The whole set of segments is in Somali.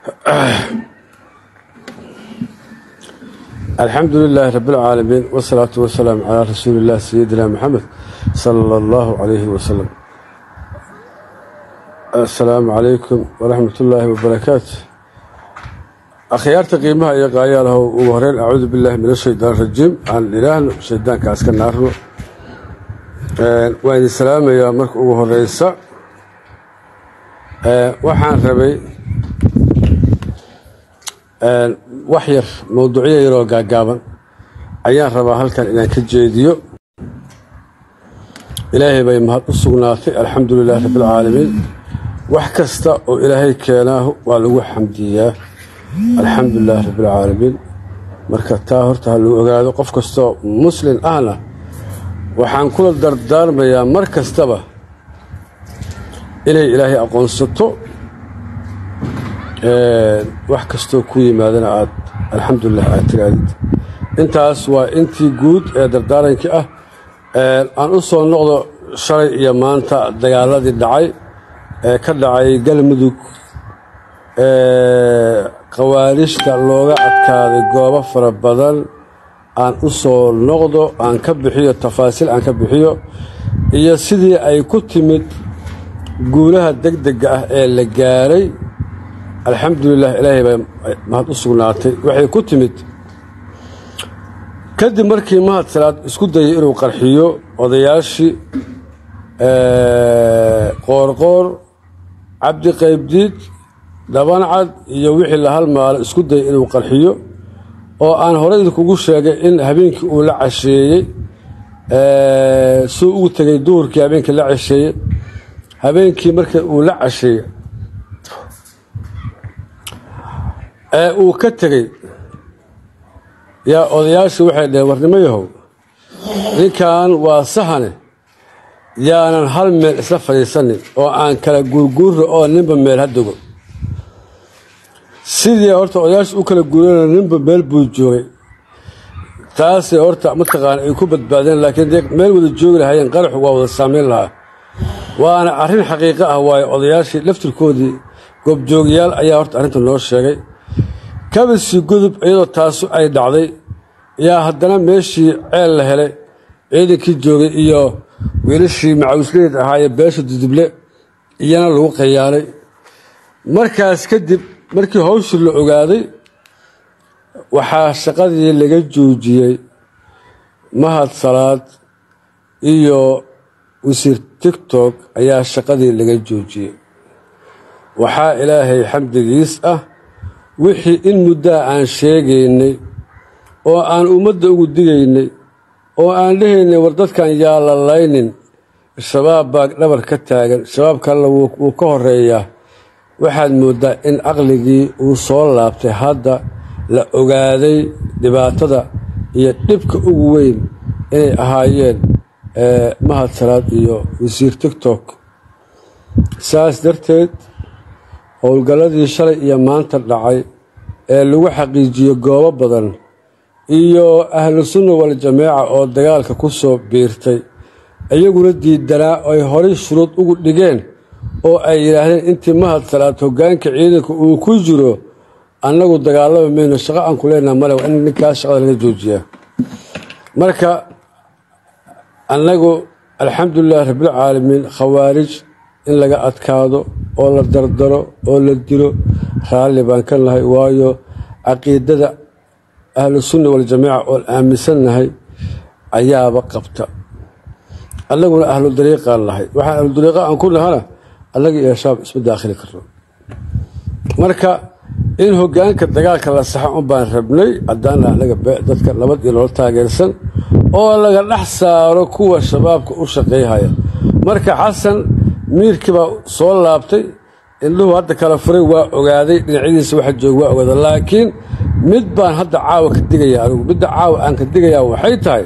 alxamdu lilaahi rabi اlcaalamiin wsalaatu wasalaamu calaa rasuuli illah sayidina moxamed sala allahu calayhi wasalam assalaamu calaykum waraxmat ullaahi wabarakaatu akhyaarta qiimaha iyo qaayaalahw ugu horeyn acuudu billahi min ashaytaan rajiim aan idhaahno shaydaanka iska naarno waan idin salaamayaa marka ugu horeysa waxaan rabay wax yar mowduucyo yaroo gaagaaban ayaan rabaa halkan inaan ka jeediyo ilaahay bay mahad u sugnaatay alxamdu lilahi rabbi alcaalamiin wax kasta oo ilaahay keenaahu waa lagu xamdiyaa alxamdu lilahi rabbi alcaalamiin marka taa horta ha lagu ogaado qof kastoo muslin ahna waxaan kula dardaarmayaa mar kastaba inay ilaahay aqoonsato wax kastoo ku yimaadana aad alxamdulilah aad tiraadid intaas waa intii guud ee dardaarankii ah aan u soo noqdo shalay iyo maanta dagaaladii dhacay ee ka dhacay galmudug khawaarijta looga adkaaday goobo fara badan aan u soo noqdo aan ka bixiyo tafaasiil aan ka bixiyo iyo sidii ay ku timid guulaha degdega ah ee la gaaray alxamdulilah ilaahay baa mahad u sugnaatay waxay ku timid kadib markii mahad salaad isku dayay inuu qarxiyo odayaashii qoorqoor cabdi qaybdiid dhabancad iyo wixii la halmaalo isku dayay inuu qarxiyo oo aan horey idinkugu sheegay in habeenkii uu la casheeyey suu ugu tegay duhurkii habeenkii la casheeyey habeenkii marka uu la casheeyey ee uu ka tegey yaa odayaashii waxay dhaheen warnimo yahow ninkan waa sahane yaanan hal meel isla fadhiisanin oo aan kala guurguurra oo ninba meel ha dego sidii horta odayaashii u kala guurana ninba meel buu joogay taasay horta mataqaana ay ku badbaadeen laakiin dee meel wada joogi lahaayeen qaraxu waa wada saamayn lahaa waana arrin xaqiiqo ah waayo odayaashii laftirkoodii goobjoogyaal ayaa horta arrinta noo sheegay kabasii gudub iyadoo taasu ay dhacday yaa haddana meeshii ceel la helay ciidankii joogay iyo wiilashii macawisleed ahaayee beesha duduble iyana lagu qayaanay markaas kadib markii hawshii la ogaaday waxaa shaqadii laga joojiyey mahad salaad iyo wasiir tigtok ayaa shaqadii laga joojiyey waxaa ilaahay xamdigiis ah wixii in muddaa aan sheegaynay oo aan ummadda ugu digaynay oo aan dhehaynay war dadkan yaa la laynin shabaab baa dhabar ka taagan shabaab kalena wuu ka horeeyaa waxaad mooddaa in caqligii uu soo laabtay hadda la ogaaday dhibaatada iyo dhibka ugu weyn inay ahaayeen mahad salaad iyo wasiir tigtok saas darteed howlgalladii shalay iyo maanta dhacay ee lagu xaqiijiyo goobo badan iyo ahlu sunna waljamaaca oo dagaalka ku soo biirtay iyaguna diidanaa ay horay shuruud ugu dhigeen oo ay yidhaahdeen intii mahad salaad hoggaanka ciidanka uu ku jiro annagu dagaalama mayno shaqo aan ku leenaha male waa in ninkaas shaqada laga joojiyaa marka annagu alxamdulilahi rabbilcaalamiin khawaarij in laga adkaado oo la dardaro oo la dilo raalli baan ka nahay waayo caqiidada ahlu sunna waljamaaca oon aaminsannahay ayaaba qabta annaguna ahlu dariiqaan nahay waxaan ahlu dariiqa aan ku nahana annaga iyo shaab isma daakhili karno marka in hoggaanka dagaalka la saxa un baan rabnay haddaana annaga dadka nabad iyo nolol taageersan oo laga dhex saaro kuwa shabaabka u shaqayhaya marka xasan miirkii baa soo laabtay indhuhu hadda kala furay waa ogaaday dhinacyadiisa waxa jooga waa ogaada laakiin mid baan hadda caawa ka digaya anigu midda caawa aan ka digayaa waxay tahay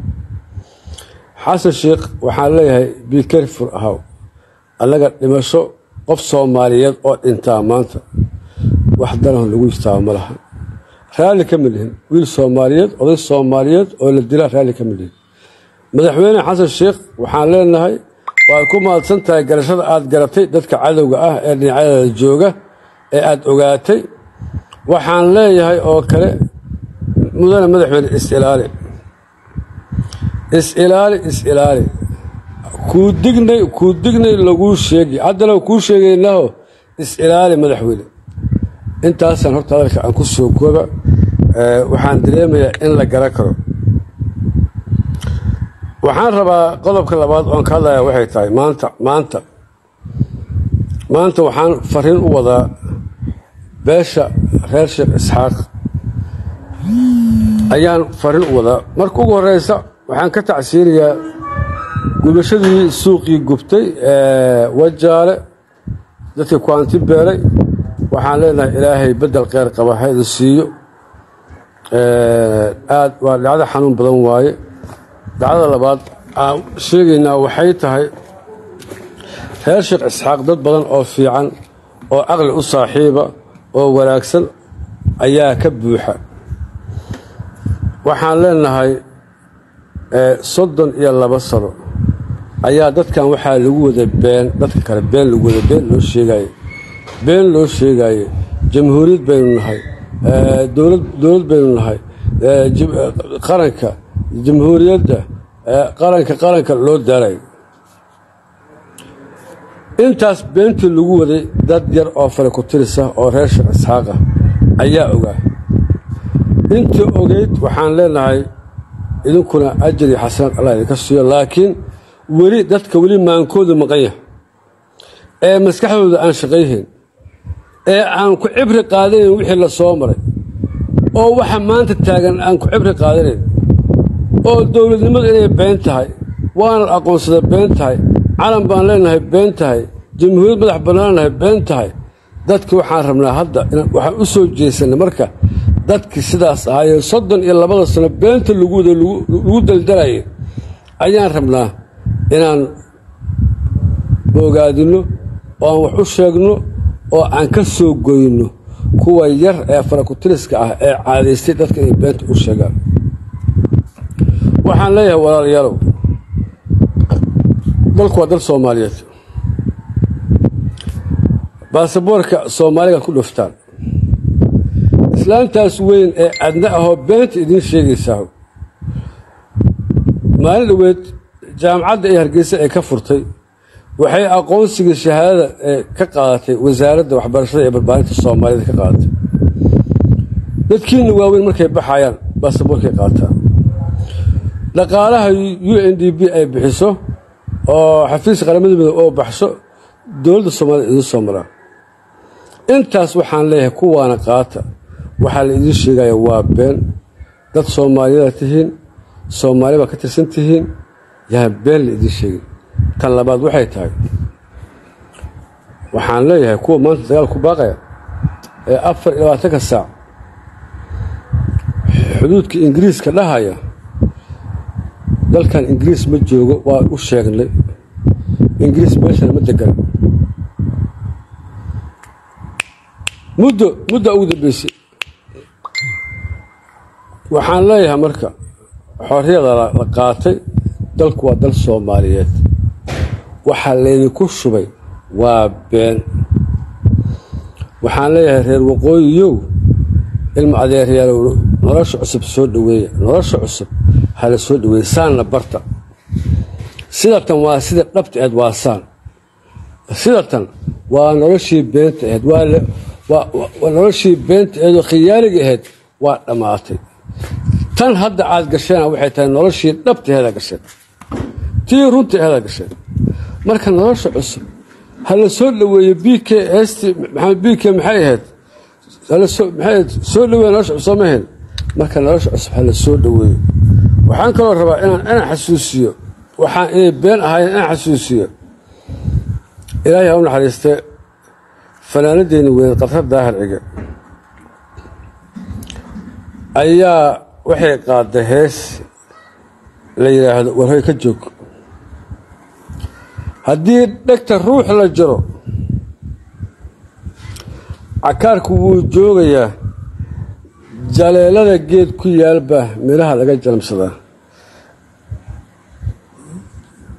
xasan sheikh waxaan leeyahay bikerfur ahaw annaga dhimasho qof soomaaliyeed oo dhintaa maanta wax danahon lagu istaaba ma laha raalli kama lihin wiil soomaaliyeed oday soomaaliyeed oo la dilaa raalli kama lihin madaxweyne xasan sheikh waxaan leenahay waad ku mahadsan tahay garashada aad garatay dadka cadowga ah ee dhinacyadada jooga ee aada ogaatay waxaan leeyahay oo kale mudane madaxweyne is-ilaali is-ilaali is-ilaali kuu dignay kuu dignay laguu sheegi haddana kuu sheegaynaho is-ilaali madaxweyne intaasaan horta hadalka aan ku soo kooba waxaan dareemayaa in la garan karo waxaan rabaa qodobka labaad oon ka hadlaya waxay tahay maanta maanta maanta waxaan fariin u wadaa beesha reer sheekh isxaaq ayaan fariin u wadaa marka ugu horeysa waxaan ka tacsiinayaa gubashadii suuqii gubtay wajaale dadkii kuanti beelay waxaan leenahay ilaahay bedel kheyr qaba hayda siiyo aad waa dhacdo xanuun badan waaye dacdada labaad aan sheegaynaa waxay tahay reer sheekh isxaaq dad badan oo fiican oo caqli u saaxiiba oo wanaagsan ayaa ka buuxa waxaan leenahay soddon iyo laba sano ayaa dadkan waxaa lagu wada been dadka kale been lagu wada been loo sheegaye been loo sheegaye jamhuuriyad baynu nahay dowlad dowlad baynu nahay qaranka jamhuuriyadda qaranka qaranka loo daarayo intaas beentii lagu waday dad yar oo fale ku tirisa oo reer sheekh isxaaqa ayaa ogaa intii ogeyd waxaan leenahay idinkuna ajar iyo xasanaad allah idinka siiyo laakiin weli dadka weli maankoodu maqan yahay ee maskaxdooda aan shaqayhayn ee aan ku cibri qaadanayn wixii la soo maray oo waxa maanta taagan aan ku cibri qaadanayn oo dowladnimadu inay been tahay waana aqoonsada been tahay calan baan leenahay been tahay jamhuuriyad madax bannaannahay been tahay dadkii waxaan rabnaa hadda waxaan u soo jeesanay marka dadkii sidaas ahaayee soddon iyo labada sano beenta lagu daldalayay ayaan rabnaa inaan ogaadinno oo aan wax u sheegno oo aan ka soo goyno kuwa yar ee farakutiriska ah ee caadaystay dadka inay beenta u sheegaan waxaan leeyahay walaalayaalow dalku waa dal soomaaliyeed baasaboorka soomaaligaad ku dhuftaan islaantaas weyn ee adna ahoo beenta idiin sheegaysaa maalin dhoweed jaamacadda ee hargeysa ee ka furtay waxay aqoonsigii shahaadada ee ka qaadatay wasaaradda waxbarashada ee barbaarinta soomaalida ka qaadatay dadkiina waaweyn markay baxayaan baasaboorkay qaataan dhaqaalaha u n d b ay bixiso oo xafiiska qaramada midoob oo baxsho dowladda soomaalida idiin soo maraa intaas waxaan leeyahay kuwaana qaata waxaa la idiin sheegaya waa been dad soomaaliyadaa tihiin soomaali baa ka tirsan tihiin yaan been la idiin sheegin tan labaad waxay tahay waxaan leeyahay kuwa maanta dagaal ku baaqaya ee afar iyo labaatanka saac xuduudka ingiriiska dhahaya dalkan ingiriis ma joogo waa u sheegnay ingiriis meeshana ma degan muddo mudda ugu dambeysay waxaan leeyahay marka xorriyada la qaatay dalku waa dal soomaaliyeed waxaa laydinku shubay waa been waxaan leeyahay reer waqooyiyow ilma adeeryaalow nolosha cusub soo dhoweeya nolosha cusub hala soo dhoweeya saanna barta sidatan waa sida dhabta aheed waa saan sidatan waa noloshii beenta aheyd waa noloshii beenta aheedoo khiyaaliga aheyd waa dhammaatay tan hadda aad gasheena waxay tahay noloshii dhabta aheeda gasheen tii runta aheeda gasheen marka nolosha cusub hala soo dhoweeyo b k st maxamed b k maxay ahayd maxay soo dhoweeya nolosha cusub ma ahayn marka nolosha cusub hala soo dhoweeyo waxaan kaloo rabaa inaan inaan xasuusiyo waxaan inay been ahaayeen inaan xasuusiyo ilaahay ha u naxariistee fanaanadeyni weyn qadrar daahir cige ayaa waxay qaadday hees la yidhaahdo warhoy ka joog haddii dhegta ruux la jiro cakaarku wuu joogayaa jaleelada geed ku yaalba midhaha laga jalmsadaa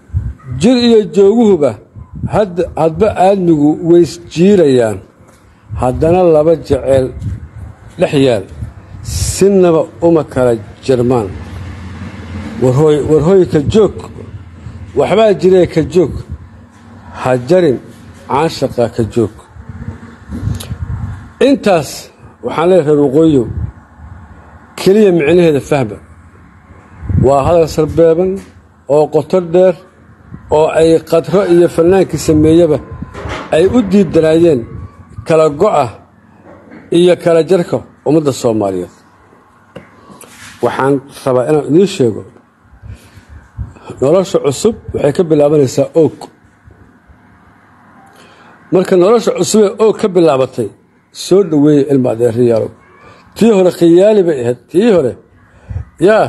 jir iyo jooguhuba hadba aadmigu ways jiirayaan haddana laba jeceel dhex yaal sinaba uma kala jarmaan warhooy warhooy ka joog waxbaa jiree ka joog ha jarin caashaqa ka joog intaas waxaan leeyahay reer waqooyiyow keliya micnaheeda fahma waa hadal sarbeeban oo qoto dheer oo ay qadro iyo fannaankii sameeyeba ay u diidanaayeen kala go'a iyo kala jarka ummadda soomaaliyeed waxaan rabaa inaan idiin sheego nolosha cusub waxay ka bilaabanaysaa oog marka nolosha cusubee oog ka bilaabatay soo dhoweeya ilma adeeriyaalow tii hore khiyaali bay ahayd tii hore yaa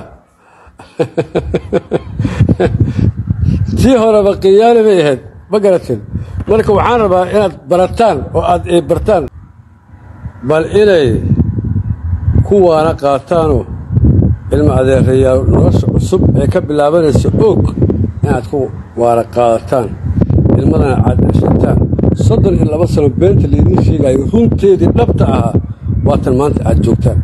tii horeba khiyaali bay ahayd ma garateen marka waxaan rabaa inaad barataan oo aad bartaan bal inay kuwaana qaataanoo ilma adeerayaal nolosha cusub ee ka bilaabanaysa oog inaad ku waana qaadataan ilmadana aad ceshataan soddon iyo laba sano beenta laydiin sheegayo runteedii dhabta ahaa waatan maanta aad joogtaan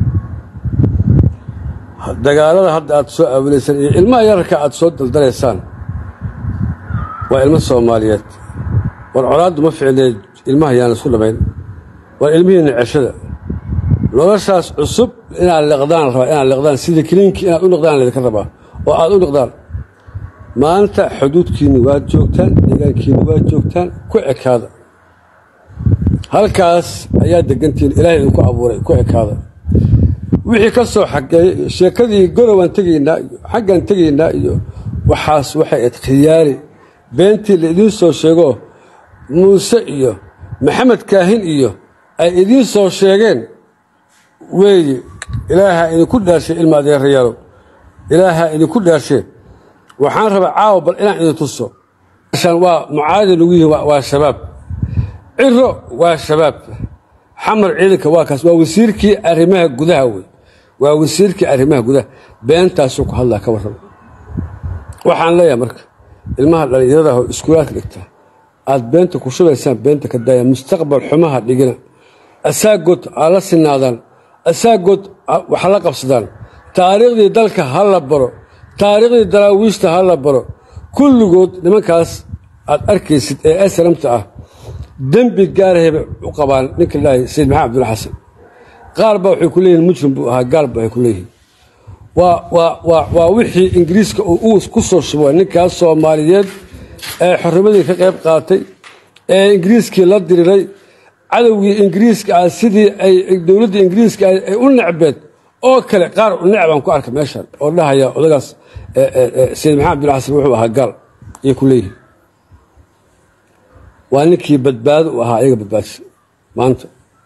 dagaalada hadda aad soo aawinaysaan iyo ilmaha yararka aad soo daldalaysaan waa ilmo soomaaliyeed war colaaddu ma ficlee ilmaha yaan isku dhamayn war ilmihiinna ceshada noloshaas cusub inaad liqdaan rabaa inaad liqdaan sida kiliinkii inaad u liqdaan laydinka rabaa oo aad u liqdaan maanta xuduudkiinni waad joogtaan deegaankiinni waad joogtaan ku ekaada halkaas ayaa degantihiin ilaahay idinku abuuray ku ekaada wixii ka soo xageeyey sheekadii gorowaan tegaynaa iyo xaggaan tegaynaa iyo waxaas waxay ayd khiyaali beentii la idiin soo sheego muuse iyo maxamed kaahin iyo ay idiin soo sheegeen weeye ilaahaa idinku dhaarshay ilma adeerayaalow ilaahaa idinku dhaarshe waxaan rabaa caawa bal inaan idin tuso waa mucaadi lagu yihi waa shabaab ciro waa shabaab xamar ciidanka waa kaas waa wasiirkii arrimaha gudaha wey waa wasiirkii arrimaha gudaha beentaasuu ku hadlaa ka warrama waxaan leeyahay marka ilmaha dhallinyarada oo iskuulaadka dhigta aad beenta ku shubaysaan beenta ka daaya mustaqbal xumaha dhigina asaagood ha la sinaadaan asaagood wax la qabsadaan taariikhdii dalka ha la baro taariikhdii daraawiishta ha la baro kulligood nimankaas aad arkaysid ee asramta ah dembi gaarahay bay u qabaan ninka ilaahay sayid maxamed abdulla xasan qaar baa waxay ku leeyihin mujrim buu ahaa gaal ba waxay ku leeyihin waa wixii ingiriiska uu ku soo shubay ninkaas soomaaliyeed ee xornimadii ka qayb qaatay ee ingiriiskii la diriray cadowgii ingiriiska ah sidii ay dowladda ingiriiska ay u necbeed oo kale qaar necbaan ku arka meeshan oo dhahaya odagaas sayid maxamed abdulla xasan wuxuu ahaa gaal ayay ku leeyihin waa ninkii badbaado u ahaa ayaga badbaadisa maanta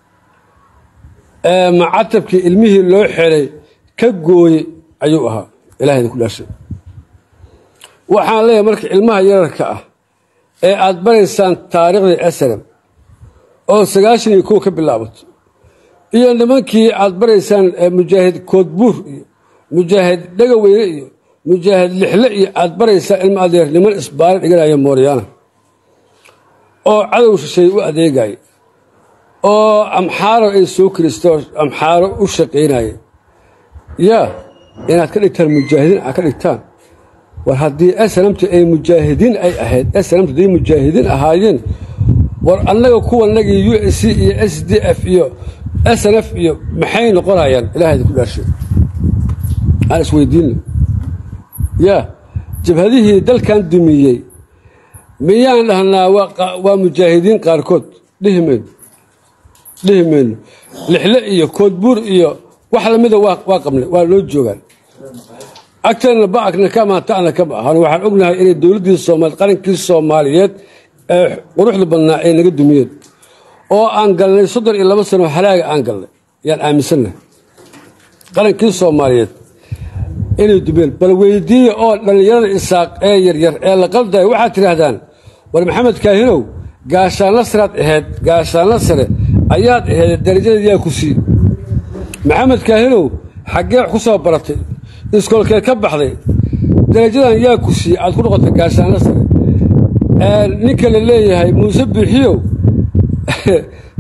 macatabkii ilmihii loo xelay ka gooyey ayuu ahaa ilahay idinku dhaashay waxaan leeyahay marka ilmaha yararka ah ee aad baraysaan taariikhdii asram oo sagaashan iyo kow ka bilaabato iyo nimankii aad baraysaan mujaahid koodbuur iyo mujaahid dhegaweyne iyo mujaahid lixle iyo aad baraysaan ilma adeer niman isbaari dhiganaya mooryaana oo cadow shishay u adeegaya oo amxaaro ay soo kiristoo amxaaro u shaqaynaya yaa inaad ka dhigtaan mujaahidiin aad ka dhigtaan war haddii aslamta ay mujaahidiin ay ahayd aslamta hadday mujaahidiin ahaayeen war annaga kuwanagii u s c iyo s d f iyo s n f iyo maxay noqonayaan ilahay idinku dhaarshay aan isweydiinno yaa jabhadihii dalkan dumiyey miyaan dhahnaa waa mujaahidiin qaarkood dhihi mayno dhihi mayno lixle iyo koodbuur iyo wax lamida waa qabnay waa loo joogaan agteenna ba'akna kama ta'na kama ahan waxaan ognahay inay dowladdii soomaaliyeed qarankii soomaaliyeed ee quruxda badnaa ay naga dumiyeen oo aan galnay soddon iyo laba sano halaaga aan galnay yaan aaminsannahay qarankii soomaaliyeed inay dumiyeen bal weydiiya oo dhallinyarada isaaq ee yaryar ee la qaldaya waxaad tidhaahdaan war maxamed kaahinow gaashaanla saraad ahayd gaashaanla sare ayaad ahayd darajadeed yaa ku sii maxamed kaahinow xaggee wax ku soo baratay iskoolkeed ka baxday darajadan yaa ku siiyey aad ku noqotay gaashaanla sare ninka la leeyahay muuse biixiyow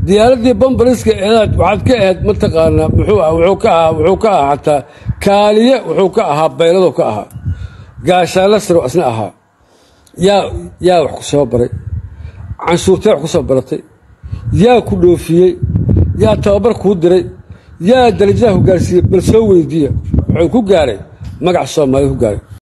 diyaaraddii bambariska eedaad waxaad ka ahayd mataqaanaa muxuu ah wuxuu ka ahaa wuxuu ka ahaa xataa kaaliye wuxuu ka ahaa bayladu ka ahaa gaashaanla siro isna ahaa yaa yaa wax ku soo baray canshuurtee wax ku soo baratay yaa ku dhoofiyey yaa tababar kuu diray yaa darajadaha ku gaarsiiyey bal soo weydiiya wuxuu ku gaaray magac soomaaliya ku gaaray